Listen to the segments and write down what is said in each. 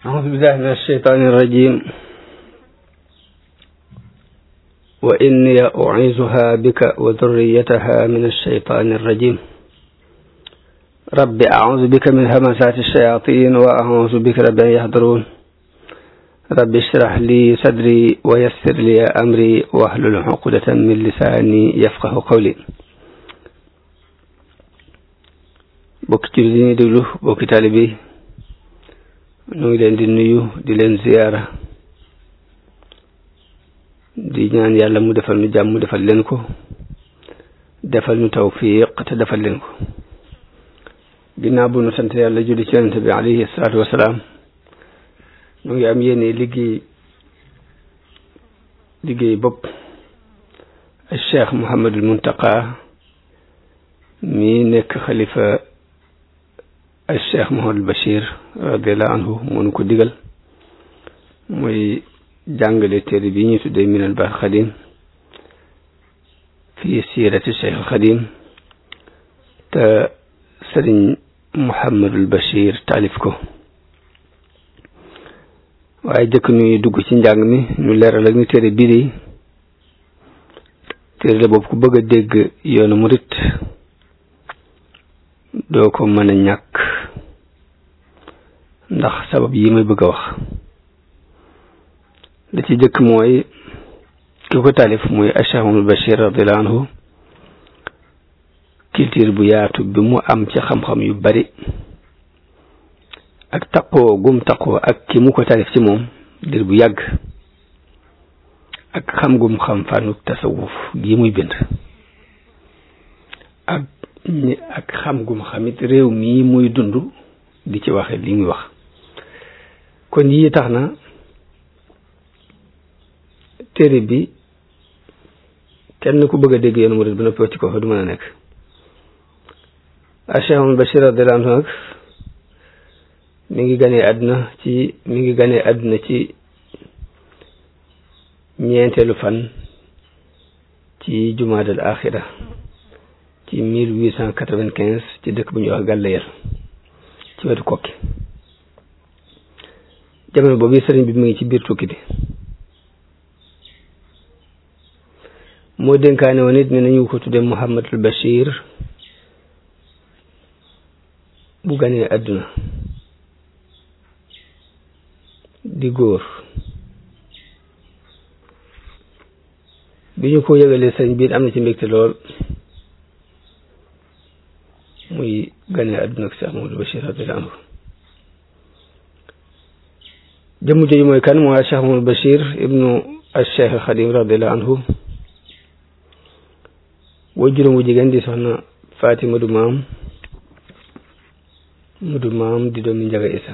أعوذ بالله من الشيطان الرجيم وإني أعيذها بك وذريتها من الشيطان الرجيم رب أعوذ بك من همسات الشياطين وأعوذ بك رب أن يحضرون رب اشرح لي صدري ويسر لي أمري واحلل عقدة من لساني يفقه قولي bokki ci li ñuy déglu bokki taalibe yi ñu ngi leen di nuyu di leen ziyaara di ñaan yàlla mu defal nu jàmm mu defal leen ko defal nu tawfiq te defal leen ko ginnaaw bu nu sant yàlla julli ci yonente bi alayhi salaatu wasalaam ñu ngi am yéene liggéey liggéey bopp al cheikh Mouhamadul Muntaqa mi nekk xalifa al cheikh Mouhamadul Bachir radiallahu anhu mënu ko digal muy jàngale téere bi ñuy tuddee minal baax xadim fii siirati cheikh xadim te sëriñ Mouhamadul Bachir taalif ko waaye jëkk ñuy dugg ci njàng mi ñu leeral ak ni téere bii de téere la boobu ku bëgg a dégg yoonu murit doo ko mën a ñàkk ndax sabab yi may bëgg a wax la ci jëkk mooy ki ko taalif muy Cheikh Mouhamadul Bachir radiallahu anhu culture bu yaatu bi mu am ci xam-xam yu bari ak taqoo gum taqoo ak ki mu ko taalif ci moom dir bu yàgg ak xam gum xam fànnu tasawuf gi muy bind ak ñi ak xam gum xamit réew mii muy dund di ci waxe li muy wax kon yii tax na téere bi kenn ku bëgg a dégg yoonu murid ba noppi ci ko fa du mën a nekk a Cheikh Mouhamadul Bachir radiyallahu anhu nag mi ngi ganee àdduna ci mi ngi ganee àdduna ci ñeenteelu fan ci jumaadal axira ci mille huit cent quatre-vingt-quinze ci dëkk bu ñuy wax Gàllayel ci wetu kokki jamono boobu sëriñ bi mu ngi ci biir tukki bi moo dénkaane woon it ne nañu ko tudde Mouhamadul Bachir bu ganee àdduna di góor bi ñu ko yëgalee sëriñ bi am na ci mbégte lool muy ganee àdduna ak Cheikh Mouhamadul Bachir radiyallahu anhu jëmm jooju mooy kan mooy Cheikh Mouhamadul Bachir ibnu al Cheikh Xadim radiyallahu anhu woo juróom wu jigéen di soxna Fatima du maam mu du maam di doomi Njaga Isa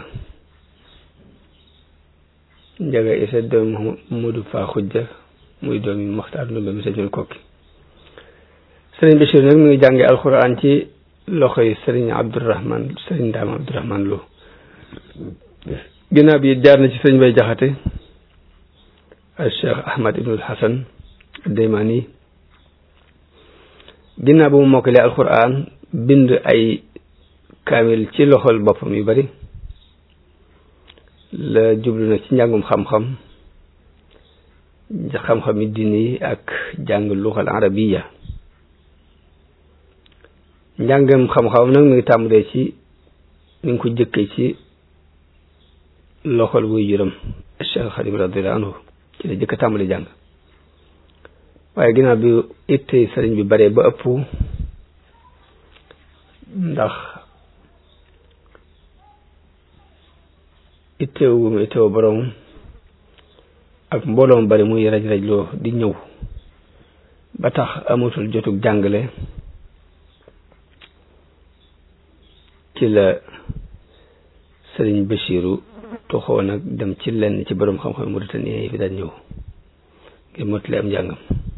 Njaga Isa doomi Mudu Faa Xujja muy doomi Maxtaar Ndumbe mi sañoon kokki sëriñ Bachir nag mu ngi jànge alxuraan ci loxoy sëriñ Abdourahman sëriñ Ndaam Abdourahman Lo ginnaaw bi jaar na ci sëriñ Bay Jaxate al Cheikh Ahmad ibnul Hasan Deymani ginnaaw bu mu mokkalee alxuraan bind ay kaamil ci loxol boppam yu bari la jublu na ci njàngum xam-xam xam-xami diine yi ak jàng luxal arabiya njàngam xam-xam nag mi ngi tàmbalee ci mi ngi ko jëkkee ci loxol wuy juram Cheikh Xadim radiyallahu anhu ci la jëkk tàmbali jàng waaye ginnaaw bi itte sëriñ bi bare ba ëpp ndax itteewu mu itteewu borom ak mbooloom bari muy raj rajloo di ñëw ba tax amatul jotug jàngale ci la sëriñ Bachiru toxoo nag dem ci lenn ci borom xam-xam Mauritanie yi fi daan ñëw ngir mottali am njàngam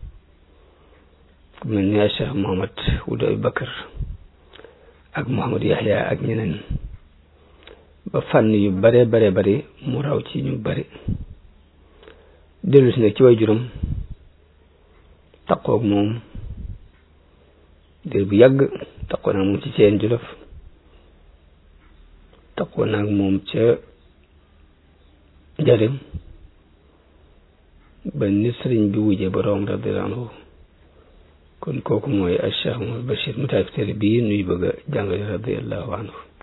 ku mel ni Cheikh Mohamad Wuld Abi Bakar ak Mouhamad Yahya ak ñeneen ba fànn yu bare bare bari mu raw ci ñu bari dellu si nag ci way juróom taqoog moom dir bu yàgg taqoo naag moom ci ceen jolof taqoo naag moom ca jarim ba ni sëriñ bi wujje boroom radiyallahu anhu kon kooku mooy al Cheikh Mouhamed Bachir mu taalif téere bii nuy bëgg a jàngale radiyallahu anhu